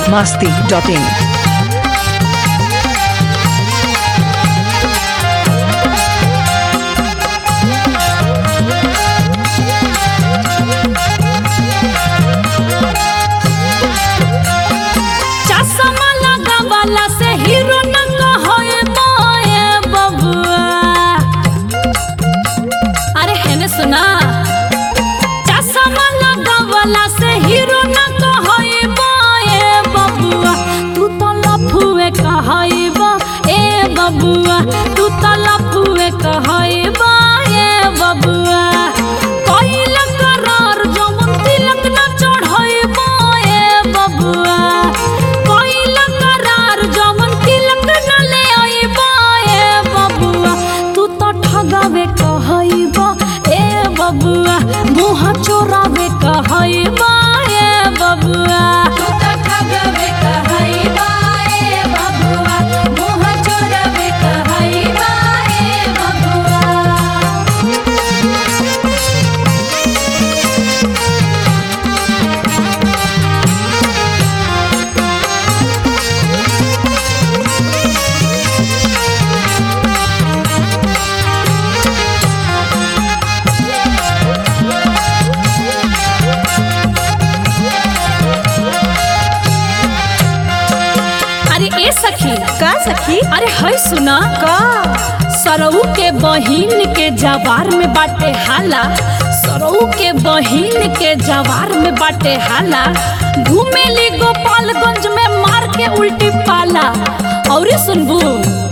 masti.in. चश्मा लगावला से हीरो नंग होए मोए बबुआ अरे हेने सुना चश्मा लगावला से हीरो नंग होए मोए बबुआ तू तो लफुए कहइबा ए बबुआ तू तो लफुए कहइबा ए बबुआ कइल करार जवन तिलक न चढ़इबा ए बबुआ कइल करार जवन तिलक न ले अइबा ए बबुआ तू तो ठगावे कहइबा ए बबुआ मुंह चोरावे कहइबा ए बबुआ तू तो ठगावे कहइबा ए बबुआ मुंह चोरावे कहइबा ए बबुआ अरे ए सखी का सखी अरे है सुना का सरऊ के बहिन के जवार में बाटे हाला सरऊ के बहिन के जवार में बाटे हाला घूमेली गोपालगंज में मार के उल्टी पाला और सुनबू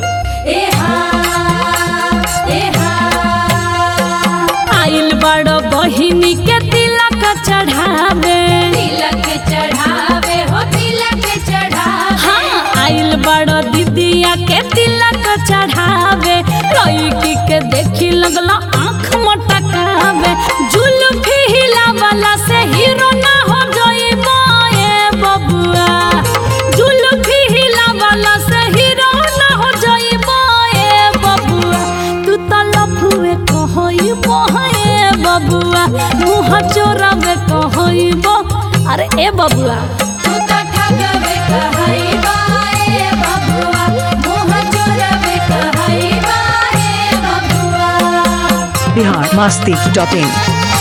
आइल बड़ बहिनी के तिलक चढ़ावे तिलक चढ़ावे हो तिलक चढ़ावे हाँ आइल बड़ दीदिया के तिलक चढ़ावे लड़की के देखी लगला आँख मटकावे जुल्फी हिलावला से हीरो ना हो जाइबा ए बबुआ जुल्फी हिलावला से हीरो ना हो जाइबा ए बबुआ तू तो लफुए कहइबो ए बबुआ मुँह चोरावे कहइबो अरे ए बबुआ तू तो ठगवे कहइबा ए बबुआ मुँह चोरावे कहइबा ए बबुआ Bihar masti.in.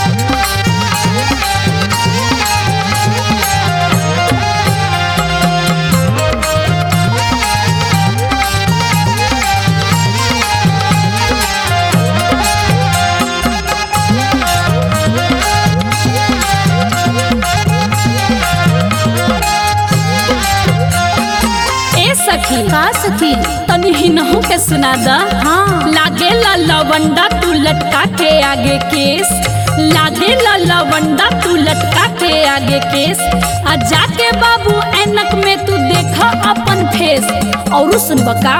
ए सखी का सखी तनी हिनहु के सुना दा हाँ लागे ला लवंडा तू लटका के आगे केस लागे ला लवंडा तू लटका के आगे केस आ जाके बाबू ऐनक में तू देखा अपन फेस और सुन बका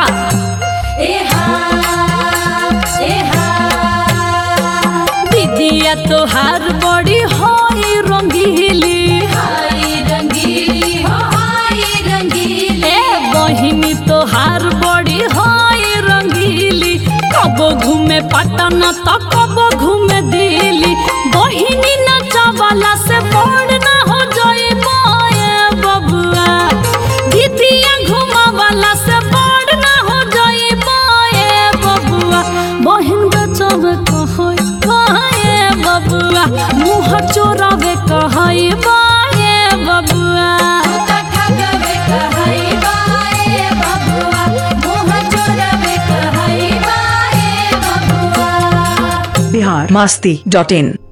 दीदिया तोहार बड़ी होई रंगीली हाय रंगीली हो हाय रंगीली ए बहिनी तोहार बड़ी होई रंगीली कबो घूमे पटन त कबो घूमे दिल्ली बहिनी नचवाला से बड़ ना हो जाए बबुआ दीदिया घुमावाला से बड़ ना हो जाए बबुआ बहिन बचावे कहै बाए बबुआ मुँह चोरावे कहै बाए बबुआ Bihar masti.in.